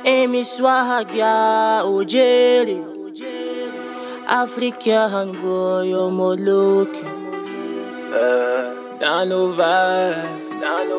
Amy Swahagia Ojere African boy, you're more looking Down over, down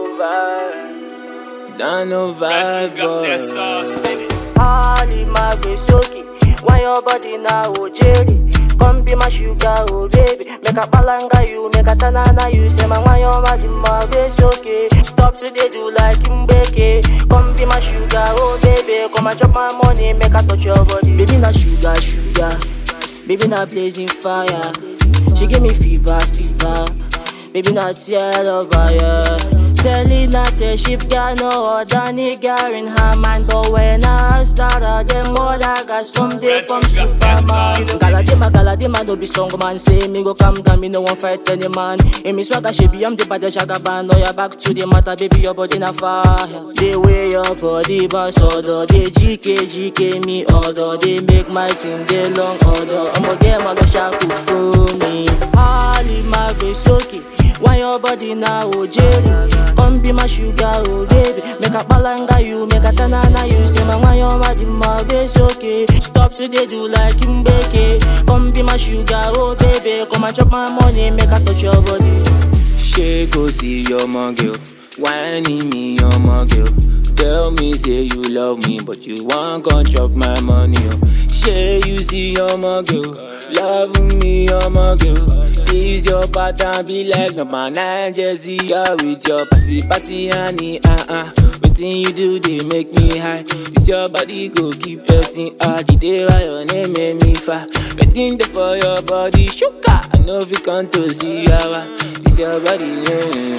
over, down over, Pressing got that boy. sauce in it. Ali Magbesoki, why your body now, oh Jerry? Come be my sugar, oh baby. Make a palanga you, make a tanana you. Say man, why your body Magbesoki? Stop today, do like Mbeke. Come be my sugar, oh baby. Come and chop my money, make a touch your body. Baby, na sugar, sugar. Baby, na blazing fire. She give me fever, fever. Baby, not tear over, yeah. Selena say she got no other nigga in her mind But when I started, them other guys come there from Pressing got that Superman sauce. Galadima, Galadima, don't be strong man Say me go calm down, me no one fight any man In me swagger, she be, I'm the baddest jagaban Now you're back to the matter, baby, your body na fire The way your body bounce, order They GK, GK me order They make my thing, they long order I'ma get my go shaku for me Ali Magbesoki why your body now, oh Jerry? Come be my sugar, oh baby. Make a palanga you, make a tanana you. Say man, why your body my base okay? Stop today, do like Mbeke. Come be my sugar, oh baby. Come and chop my money, make a touch your body. She go see your mom girl, whining me your mom girl. Tell me say you love me, but you want gon' chop my money. Oh. She you see your mom girl, love me your mom girl. This your pattern be like no man and Jesse. Yeah, with your passy passy honey, uh uh. Wetin you do they make me high. This your body go keep pressing hard. The day why your name make me fire. Waiting there for your body, sugar. I know if you come to see how This your body, yeah.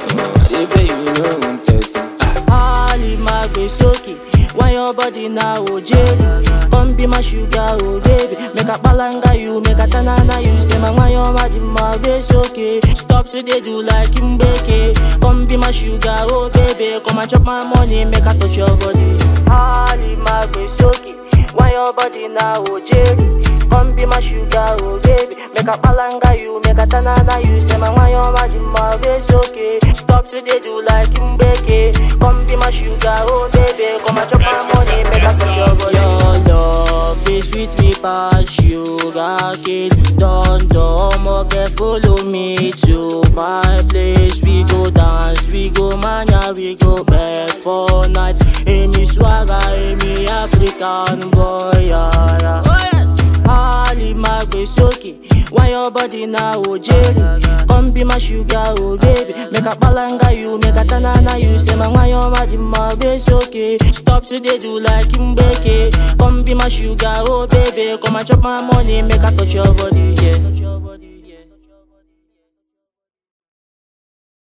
I dey pay you no one person. Ali Magbesoki, why your body now, oh Jerry? Come be my sugar, oh baby. Make a palanga you, make a tanana you. Say man, why your body Magbesoki? Stop today, do like Mbeke. Come be my sugar, oh baby. Come and chop my money, make a touch your body. Ali Magbesoki, why your body now, oh Jerry? Come be my sugar, oh baby. Make a palanga you, make a tanana you. Say man, why your body Magbesoki? Stop today, do like Mbeke. Come be my sugar, oh baby. Come and chop my money, make a touch your body. Your love, they sweet me past sugar cane. Don don, okay, follow me to my place. We go dance, we go mania, we go bed for night. Amy swagger, Amy African boy, yeah, yeah. Oh yes. Ali Magbesoki, why your body now, oh Jerry? Come be my sugar, oh baby. Make a palanga you, make a tanana you. Say man, why your body Magbesoki? Stop today, do like Mbeke. Come be my sugar, oh baby. Come and chop my money, make a touch your body, yeah.